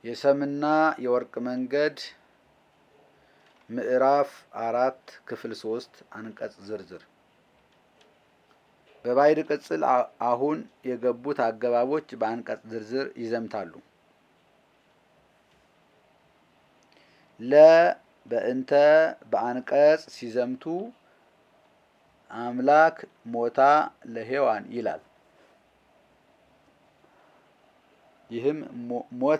የሰምና የወርቅ መንገድ ምዕራፍ አራት ክፍል ሶስት አንቀጽ ዝርዝር በባዕድ ቅጽል አሁን የገቡት አገባቦች በአንቀጽ ዝርዝር ይዘምታሉ። ለ በእንተ በአንቀጽ ሲዘምቱ አምላክ ሞታ ለሔዋን ይላል። ይህም ሞተ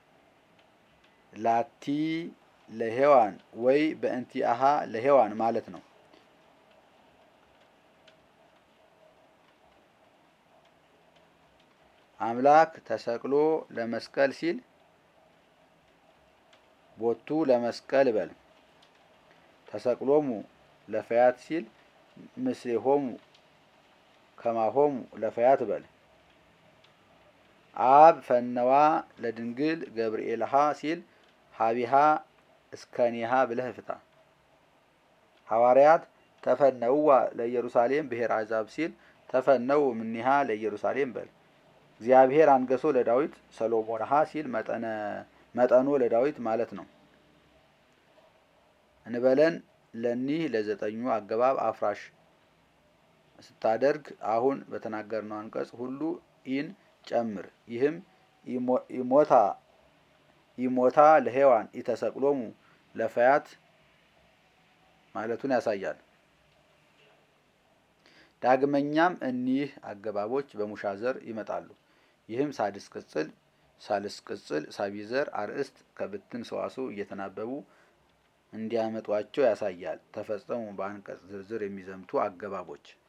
ላቲ ለሔዋን ወይ በእንቲአሃ ለሔዋን ማለት ነው። አምላክ ተሰቅሎ ለመስቀል ሲል ቦቱ ለመስቀል በል። ተሰቅሎሙ ለፈያት ሲል ምስሌሆሙ ከማሆሙ ለፈያት በል። አብ ፈነዋ ለድንግል ገብርኤልሃ ሲል ሀቢሃ እስከኒሃ ብለህ ፍታ። ሐዋርያት ተፈነውዋ ለኢየሩሳሌም ብሔረ አሕዛብ ሲል ተፈነው እምኔሃ ለኢየሩሳሌም በል። እግዚአብሔር አንገሶ ለዳዊት ሰሎሞንሃ ሲል መጠኖ ለዳዊት ማለት ነው። እንበለን ለኒህ ለዘጠኙ አገባብ አፍራሽ ስታደርግ አሁን በተናገርነው አንቀጽ ሁሉ ኢን ጨምር። ይህም ኢሞታ ኢሞታ ለሔዋን ኢተሰቅሎሙ ለፈያት ማለቱን ያሳያል። ዳግመኛም እኒህ አገባቦች በሙሻ ዘር ይመጣሉ። ይህም ሳድስ ቅጽል፣ ሳልስ ቅጽል፣ ሳቢዘር አርእስት ከብትን ሰዋስው እየተናበቡ እንዲያመጧቸው ያሳያል። ተፈጸሙ በአንቀጽ ዝርዝር የሚዘምቱ አገባቦች